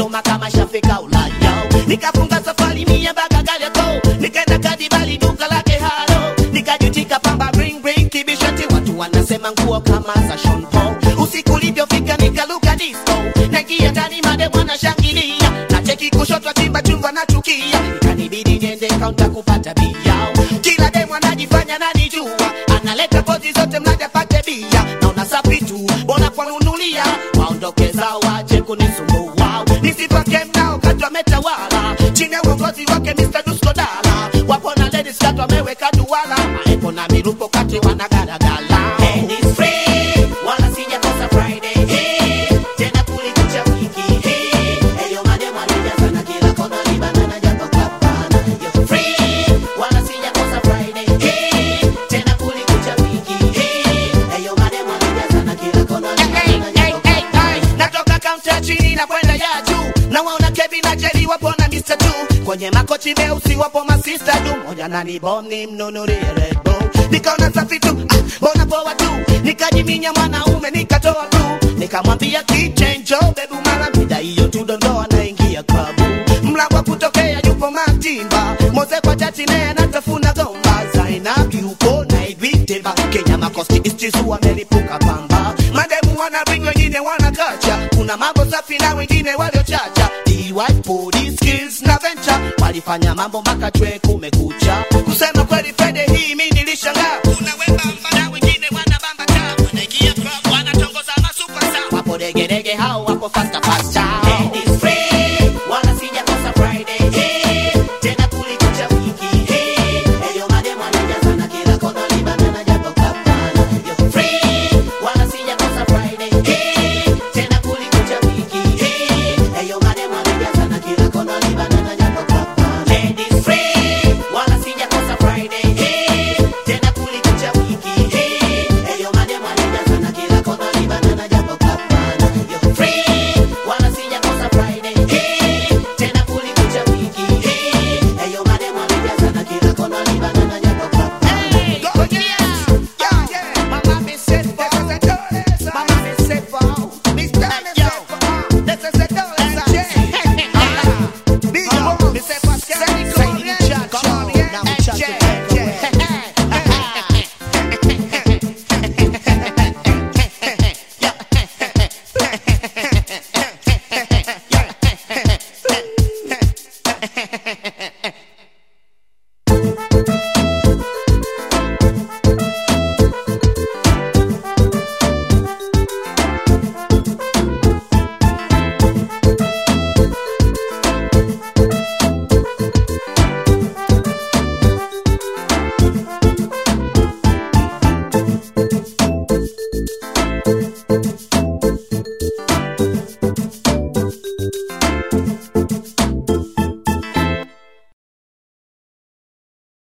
Dodoma kama shafika Ulaya. Nikafunga safari mia mpaka Kariakoo, nikaenda Kadibali duka lake halo, nikajutika pamba ring ring kibishati, watu wanasema nguo kama za Sean Paul. Usiku ulivyofika nikaluka disco, naingia ndani made mwana shangilia, na cheki kushoto chimba chungwa na chukia, ikanibidi niende kaunta kupata bia. Kila demu anajifanya nanijua, analeta pozi zote mnaja pate bia, naona safi tu, bora kwanunulia, waondoke zao waje kunisumbua, nisipake mnao kati wametawala, chini ya uongozi wake Mr. Dusko Dala, wapo na ladies kati wameweka duala, maepo na mirupo kati wanagaragala. And it's free, wala sijakosa Friday, hey, tena kulikucha wiki, hey, eyo mademu wanajaza na kila kona libana japo kapana, yo free, wala sijakosa Friday, hey, tena kulikucha wiki, hey, eyo mademu wanajaza na kila kona libana japo kapana. Natoka kaunti ya chini na kwenda ya juu, na waona Kevin na Jerry wapo na Mr. Tu, kwenye makochi meusi wapo masista du, moja na ni boni mnunulie Red Bull, nikaona safi tu, ah, mbona poa tu, nikajiminya mwanaume nikatoa tu, nikamwambia kichenjo bebu mara mida hiyo tu dondoa naingia klabu, mlango wa kutokea yupo Matimba, Moze kwa chati naye anatafuna gomba, Zainab yupo na Ibiteba, Kenya makosti istizu wamelipuka pamba, mademu wana ring wengine wana kacha, kuna mambo safi na wengine waliochacha, DY police skills na venture walifanya mambo mpaka chwe kumekucha. Kusema kweli Fede hii mimi nilishangaa, kuna wembamba na wengine wanabamba taa, wanaingia club wanatongoza masuperstar, wapo degedege hao wapo fasta fasta. And it's free, wala sijakosa Friday, hey, tena kulikucha wiki, hey, eyo mademu wanajaza na kila kona libana na japo kapana, yo free, wala sijakosa Friday, hey, tena kulikucha wiki, hey, eyo mademu wanajaza na kila kona libana na japo kapana. And it's free, wala sijakosa Friday, hey, tena kulikucha wiki, hey, eyo mademu wanajaza na kila kona libana na japo kapana, yo free, wala sijakosa Friday, hey,